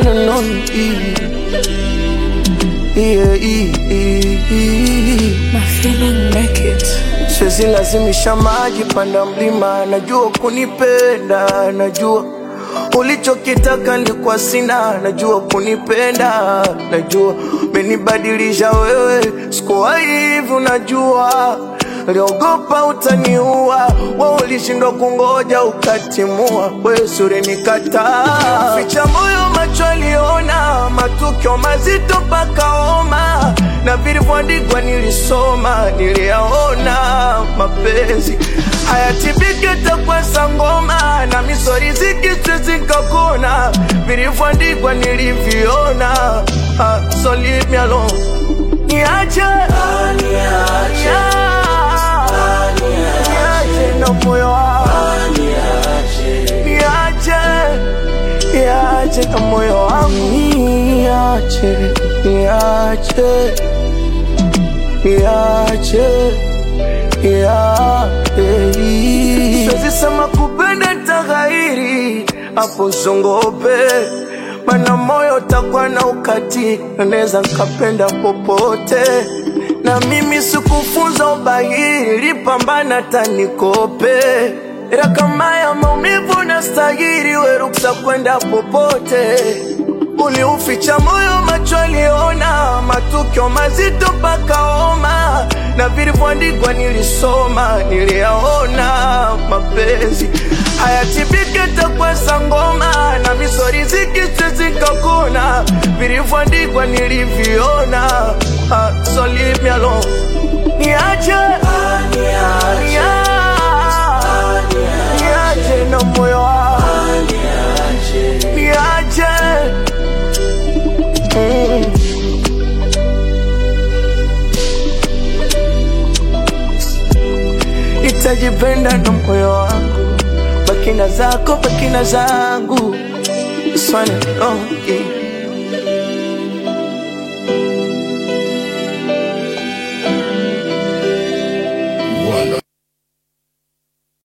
one and only. Yeah, yeah, yeah. My feeling make it. Siwezi lazimisha maji panda mlima, najua kunipenda, najua ulichokitaka nilikuwa sina, najua kunipenda, najua umenibadilisha wewe, sikuwa hivi, unajua Liogopa utaniua, we ulishindwa kungoja ukatimua, we sure nikataa. Ficha moyo macho aliona, matukio mazito mpaka homa, na vilivyoandikwa nilisoma, niliyaona. Mapenzi hayatibiki takwa sangoma, na misori zikitwe kakona, vilivyoandikwa niliviona. Ah, so leave me alone, niache, niache niache na moyo wangu niache niache na moyo wangu niache niache niache niache siwezi sema kupenda taghairi hapo zongope mana moyo takuwa na ukati naweza nkapenda popote na mimi sikufunza ubahiri, pambana tanikope ila kama ya maumivu na stahiri, we ruksa kwenda popote. Uliuficha moyo, macho aliona, matukio mazito mpaka homa, na vilivyoandikwa nilisoma, niliyaona. Mapenzi hayatibiki takwa sangoma, na misori zikitwe zikakona, vilivyoandikwa niliviona. Ah, so leave me alone. Niache, niache, niache na moyo wangu, niache mm. Nitajipenda na moyo wangu, bakina zako, bakina zangu, swane longi